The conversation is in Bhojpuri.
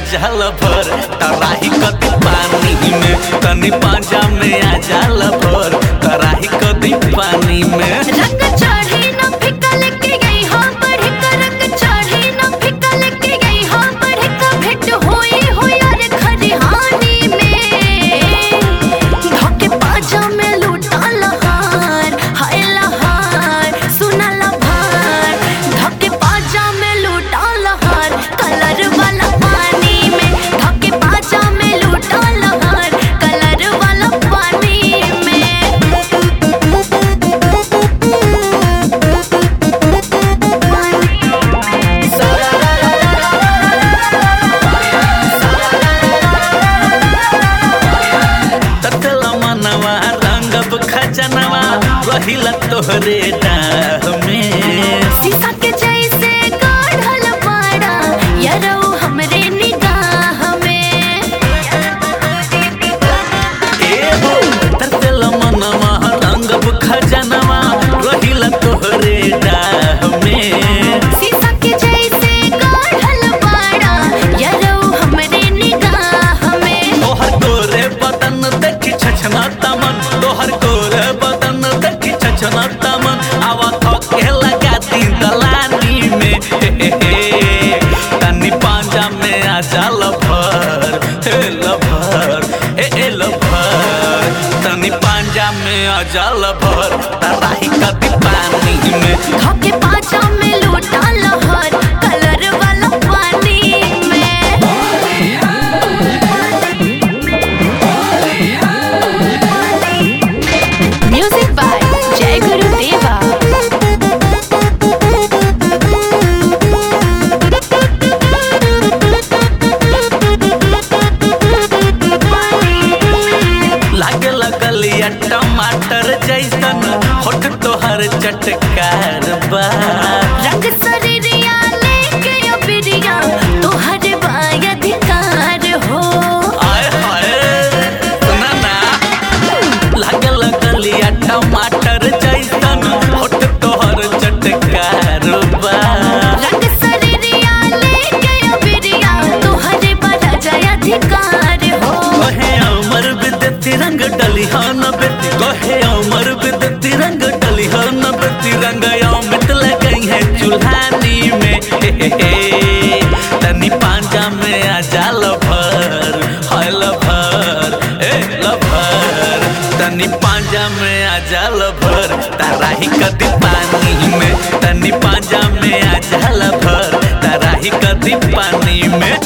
जाल भर तराही कदी पानी में तनी पाजा में आ जाल भर तराही कदी पानी में रंग चढ़ी न फिका लेके गई हो बढ़ का रंग चढ़ी न फिका लेके गई हो बढ़ का भेंट होई हो यार खरिहानी में धोके पाजा में लूटा लहार हाय लहार सुना लहार धोके पाजा में लूटा लहार कलर वाला पानी में धोके पाजा में लूटा लहार कलर वाला पानी ततल मनवा रंगब खजनवा रहिला तोहरे डाह में शीशा के जैसे काढ़ल पाड़ा यारो हमरे निगाह में एहो ततल मनवा रंगब खजनवा रहिला तोहरे डाह में शीशा के जैसे काढ़ल पाड़ा यारो हमरे निगाह में तोहर गोरे बदन देखी छछना तमन तोहर गोरे बदन देखी छछना तमन आवा थके लगा दी दलानी में हे हे हे तनी पांजा में आ जा लभर हे लभर हे हे लभर तनी पांजा में आ जा लभर तराही कदी पानी में धोके पाचा में लूटा लहर कलर वाला पानी में म्यूजिक बाय जय गुरु देवा लागे लगलिया टमाटर जैसन होठ तोहर चटकार बा रंग शरीरिया लेके अबिरिया तोहर बाय अधिकार हो आय हाय सुना ना लागे लगलिया टमाटर जैसन होठ तोहर चटकार बा रंग शरीरिया लेके अबिरिया तोहर बड़ा जय अधिकार हो कहे अमर विद्युत रंग डली हन बेती कहे अमर विद्युत रंग डली हन बेती रंग अमित लगई है चूल्हानी में हे हे हे तनी पांजा में आ जा लभर हाय लभर ए लभर तनी पांजा में आ जा लभर तराही कदी पानी में तनी पांजा में आ जा लभर तराही कदी पानी में